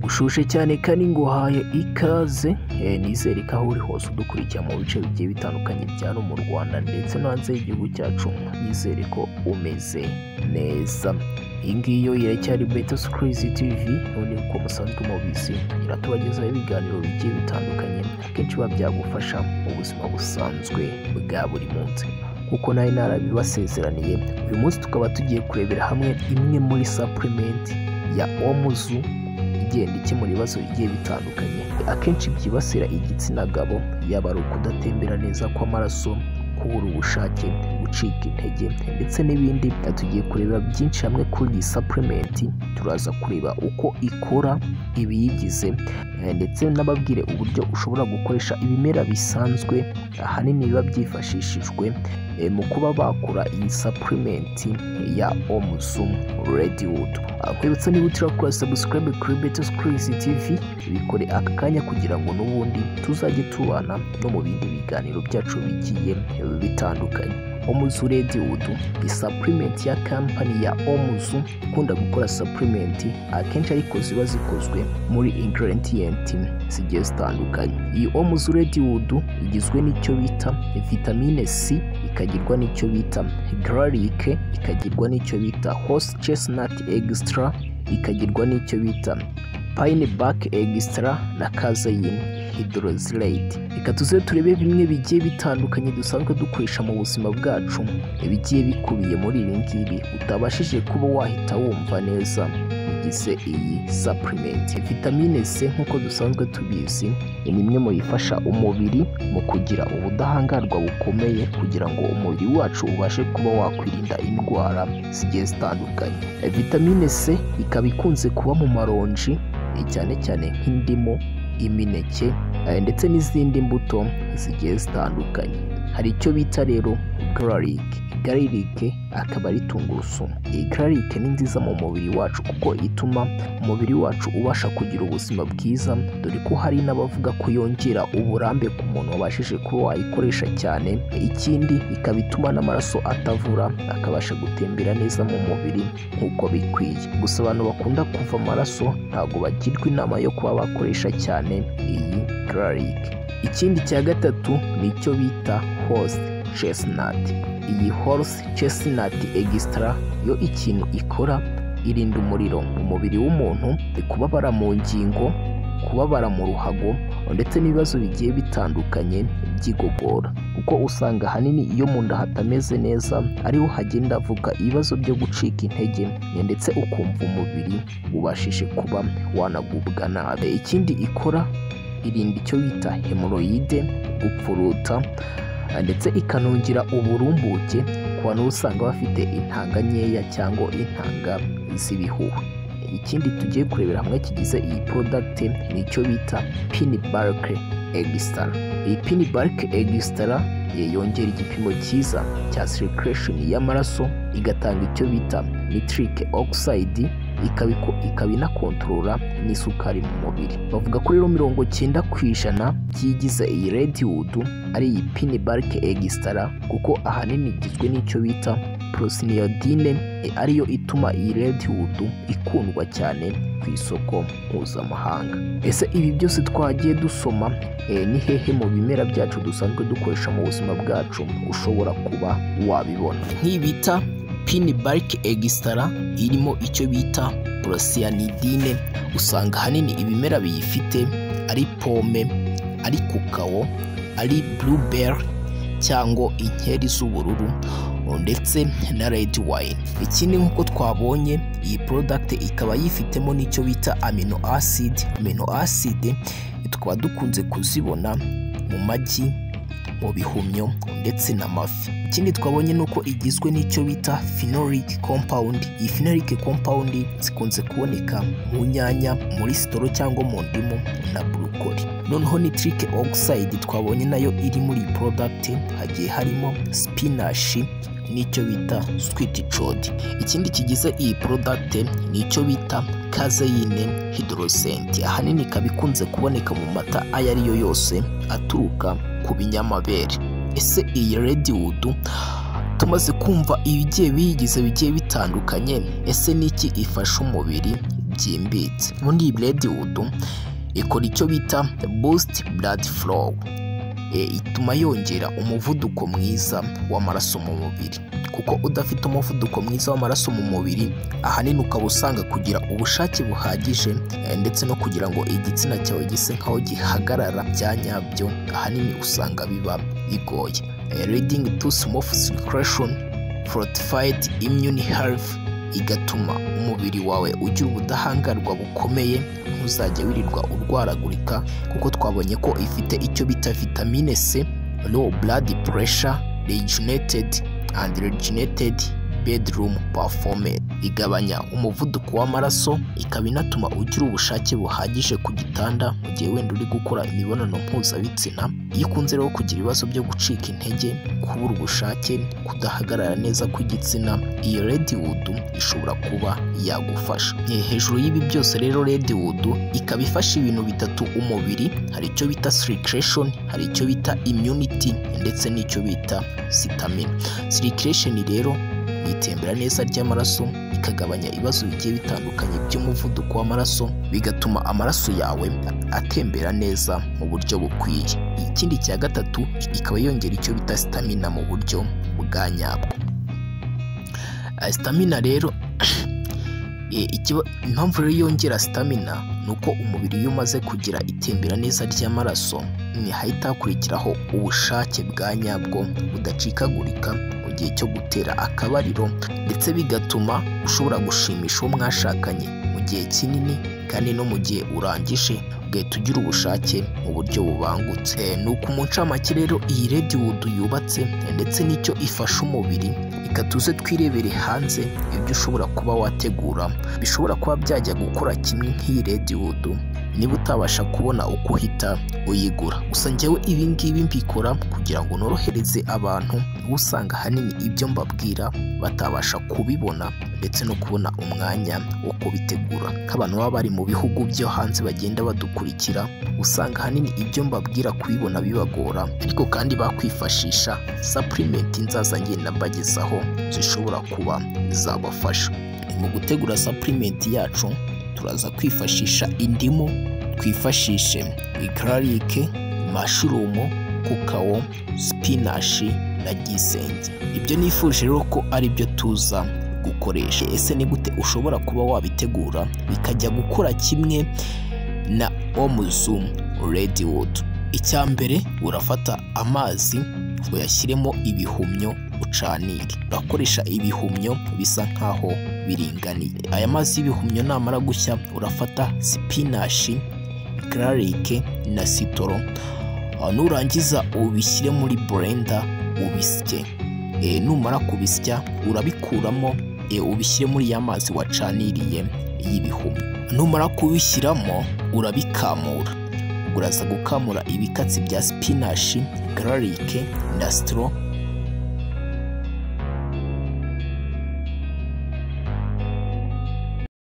ushushe cyane kandi nguhaye ikaze nizere ko aho uri hose udukurikira mu bice bigiye bitandukanye bya no mu rwanda ndetse no hanze y'igihugu cyacu nizere ko umeze neza iyi ngiyi yo iracyari beta sikirizi tivi none uko musanzwe mubizi iratubagezaho ibiganiro bigiye bitandukanye akenshi biba byagufasha mu buzima busanzwe bwa buri munsi kuko nawe narabibasezeraniye uyu munsi tukaba tugiye kurebera hamwe imwe muri sapurimenti ya omuzu igenda ikemura ibibazo bigiye bitandukanye akenshi byibasira igitsina gabo yaba ari ukudatembera neza kw'amaraso kubura ubushake gucika intege ndetse n'ibindi tugiye kureba byinshi hamwe kuri iyi sapurimenti turaza kureba uko ikora ibiyigize ndetse n'ababwire uburyo ushobora gukoresha ibimera bisanzwe ahanini biba byifashishijwe mu kuba bakora iyi sapurimenti ya omuzu rediwudu akwibutsa niba utirakora sabusikarayibe kuri beto sikirizi tivi bikore aka kanya kugira ngo n'ubundi tuzajye tubana no mu bindi biganiro byacu bigiye bitandukanye omuzu rediwudu ni sapurimenti ya kampani ya omuzu ikunda gukora sapurimenti akenshi ariko ziba zikozwe muri ingredienti zigiye zitandukanye iyi omuzu rediwudu igizwe n'icyo bita vitamine c ikagirwa n'icyo bita gararike ikagirwa n'icyo bita hose chestnut extra ikagirwa n'icyo bita pine back extra na kazayine hydrozylate reka tuze turebe bimwe bigiye bitandukanye dusanzwe dukoresha mu buzima bwacu bigiye bikubiye muri ibi ngibi utabashije kuba wahita wumva neza bigize iyi supplement vitamine C nk'uko dusanzwe tubizi ni imwe mu bifasha umubiri mu kugira ubudahangarwa bukomeye kugira ngo umubiri wacu ubashe kuba wakwirinda indwara zigiye zitandukanye vitamine C ikaba ikunze kuba mu maronji cyane cyane nk'indimu imineke ndetse n'izindi mbuto zigiye zitandukanye hari icyo bita rero gararike gararike akaba ari tungurusumu iyi gararike ni nziza mu mubiri wacu kuko ituma umubiri wacu ubasha kugira ubuzima bwiza dore ko hari n'abavuga ko yongera uburambe ku muntu wabashije kuba wayikoresha cyane ikindi ikaba ituma n'amaraso atavura akabasha gutembera neza mu mubiri nk'uko bikwiye gusa abantu bakunda kuva amaraso ntabwo bagirwa inama yo kuba bakoresha cyane iyi gararike ikindi cya gatatu ni icyo bita hose chestnut iyi horse chestnut extra yo ikintu ikora irinda umuriro mu mubiri w'umuntu kubabara mu ngingo kubabara mu ruhago ndetse n'ibibazo bigiye bitandukanye by'igogora kuko usanga ahanini iyo mu nda hatameze neza ariho hagenda avuga ibibazo byo gucika intege ndetse ukumva umubiri ubashije kuba wanagubwa nabi ikindi ikora irinda icyo bita hemoroyide gupfuruta ndetse ikanongera uburumbuke ku bantu usanga bafite intanga nkeya cyangwa intanga z'ibihuha ikindi tugiye kurebera hamwe kigize iyi porodagiti ni icyo bita pini barike egisitara iyi pini barike egisitara yongera igipimo cyiza cya sirikiresheni y'amaraso igatanga icyo bita nitirike ogisayidi ikaba inakontorora n'isukari mu mubiri bavuga ko rero mirongo cyenda ku ijana byigize iyi rediwudu ari iyi pini barike egisitara kuko ahanini igizwe n'icyo bita porosiniyodine ariyo ituma iyi rediwudu ikundwa cyane ku isoko mpuzamahanga ese ibi byose twagiye dusoma ni hehe mu bimera byacu dusanzwe dukoresha mu buzima bwacu ushobora kuba wabibona nk'ibita pini barike egisitara irimo icyo bita porosiniyodine usanga ahanini ibimera biyifite ari pome ari kukawo ari buruberi cyangwa inkeri z'ubururu ndetse na redi wayini ikindi nk'uko twabonye iyi porodagiti ikaba yifitemo n'icyo bita amino aside amino aside tukaba dukunze kuzibona mu magi mu bihumyo ndetse n'amafi ikindi twabonye ni uko igizwe n'icyo bita phenolic compound iyi phenolic compound zikunze kuboneka mu nyanya muri sitoro cyangwa mu ndimu na burukori noneho nitrike oxide twabonye nayo iri muri iyi product hagiye harimo spinashi n'icyo bita sweet chodi ikindi kigize iyi product ni icyo bita kazeyine hydrosenti ahanini ikaba ikunze kuboneka mu mata ayo ari yo yose aturuka ku binyamabere ese iyi rediwudu tumaze kumva ibigiye biyigize bigiye bitandukanye ese niki ifasha umubiri byimbitse ubundi iyi buredwudu ikora icyo bita bositi buradi forowu ituma yongera umuvuduko mwiza w'amaraso mu mubiri kuko udafite umuvuduko mwiza w'amaraso mu mubiri ahanini ukaba usanga kugira ubushake buhagije eh, ndetse no kugira ngo igitsina cyawe gise nk'aho gihagarara bya nyabyo ahanini usanga biba bigoye reading to smooth circulation fortified immune health igatuma umubiri wawe ugira ubudahangarwa bukomeye ntuzajya wirirwa urwaragurika kuko twabonye ko ifite icyo bita vitamine c low blood pressure rejuvenated and rejuvenated bedroom performe igabanya umuvuduko w'amaraso ikaba inatuma ugira ubushake buhagije ku gitanda mu gihe wenda uri gukora imibonano mpuzabitsina iyo ukunze rero kugira ibibazo byo gucika intege kubura ubushake kudahagarara neza kw'igitsina iyi rediwudu ishobora kuba yagufasha Eh, hejuru y'ibi byose rero rediwudu ikaba ifasha ibintu bitatu umubiri hari icyo bita sirikireshoni hari icyo bita imyuniti ndetse n'icyo bita sitamine sirikireshoni rero ni itembera neza ry'amaraso ikagabanya ibibazo bigiye bitandukanye by'umuvuduko w'amaraso bigatuma amaraso yawe atembera neza mu buryo bukwiye ikindi cya gatatu ikaba yongera icyo bita sitamina mu buryo bwa nyabwo Ah, sitamina rero Eh, ikiba- impamvu rero yongera sitamina ni uko umubiri iyo umaze kugira itembera neza ry'amaraso ntihahita hakurikiraho ubushake bwa nyabwo budacikagurika mu gihe cyo gutera akabariro ndetse bigatuma ushobora gushimisha uwo mwashakanye mu gihe kinini kandi no mu gihe urangije ugahita ugira ubushake mu buryo bubangutse Eh, ni uku mu ncamake rero iyi rediwudu yubatse eh, ndetse n'icyo ifasha umubiri reka tuze twirebere hanze ibyo ushobora kuba wategura bishobora kuba byajya gukora kimwe nk'iyi rediwudu niba utabasha kubona uko uhita uyigura gusa njyewe ibi ngibi mbikora kugira ngo norohereze abantu usanga ahanini ibyo mbabwira batabasha kubibona ndetse no kubona umwanya wo kubitegura nk'abantu baba bari mu bihugu byo hanze bagenda badukurikira usanga ahanini ibyo mbabwira kubibona bibagora ariko kandi bakwifashisha sapurimenti nzaza ngenda mbagezaho zishobora kuba zabafasha mu gutegura sapurimenti yacu turaza kwifashisha indimu twifashishe ikararike mashurumu kukawo sipinashi na gisenge ibyo nifuje rero ko ari byo tuza gukoresha ese ni gute ushobora kuba wabitegura bikajya gukora kimwe na omuzum rediwodu icya mbere urafata amazi uyashyiremo ibihumyo ucanire urakoresha ibihumyo bisa nk'aho biringaniye aya mazi y'ibihumyo namara gushya urafata sipinashi gararike na sitoro Ah, nurangiza ubishyire muri burenda ubisye Eh, numara kubisya urabikuramo eh, ubishyire muri ya mazi wacaniriye y'ibihumyo numara kubishyiramo urabikamura uraza gukamura ibikatsi bya sipinashi gararike na sitoro